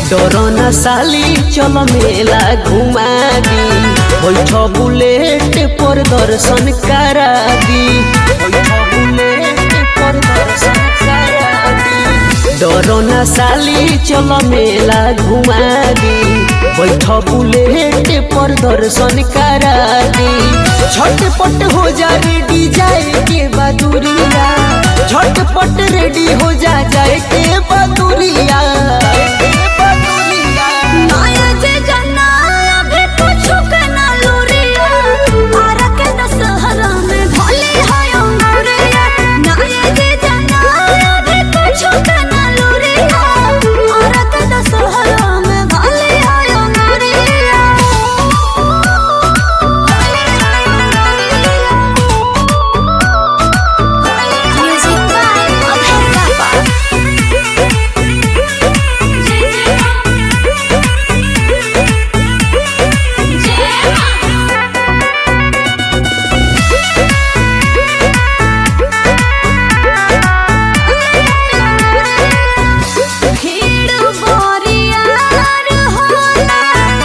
डरना साली चल मेला घुमा दी बैठ बुलेट पर दर्शन करा दी बैठ बुलेट पर दर्शन करा दी डरना साली चल मेला घुमा दी बैठ बुलेट पर दर्शन करा दी झटपट हो जा रेडी जाए के बदुरिया झटपट रेडी हो जा जाए के बदुरिया माया जे जना अभी कुछ के ना लूरिया आरा के दशहरा में भोले हाय अंगूरिया माया जे जना अभी कुछ के ना लूरिया आरा के दशहरा में भोले हाय अंगूरिया म्यूजिक बाय अभय बाबा भीड़ बोरियार होला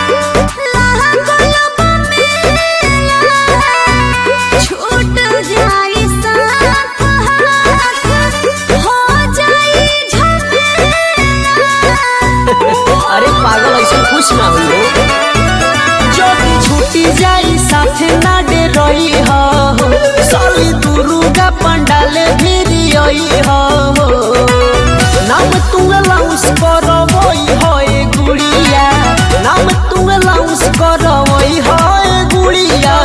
लागल मेला छूट जाई साथ हाथ हो जाई झमेला अरे पागल ऐसा कुछ ना हो जब छुट्टी जाई साथे ना डे रही हो साली दुर्गा पंडाल भी आई हो नाम तुंग लाउस करवई हो ए गुड़िया नाम तुंग लाउस करवई हो ए गुड़िया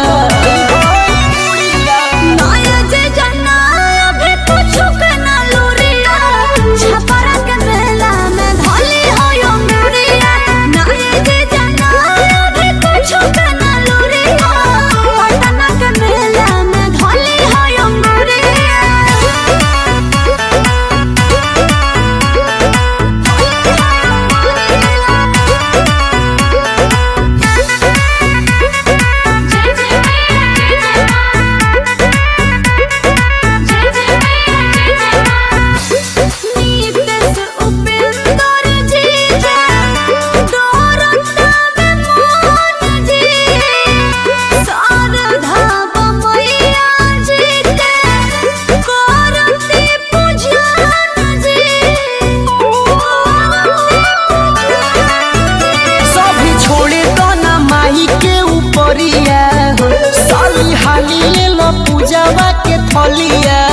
माया जे जना अभी कुछ के ना लूरिया छपरा के मेला में भोली हो अंगूरिया माया जे जना अभी कुछ के ना लूरिया पटना के मेला में भोली हो नीतेश उपेंद्र जी डोरता में मोहन जी शारदा बमैया जी के करती पूजन जी सभी छोड़े तो ना माही के ऊपरिया हो साली हाली ले लो पूजावा के थलिया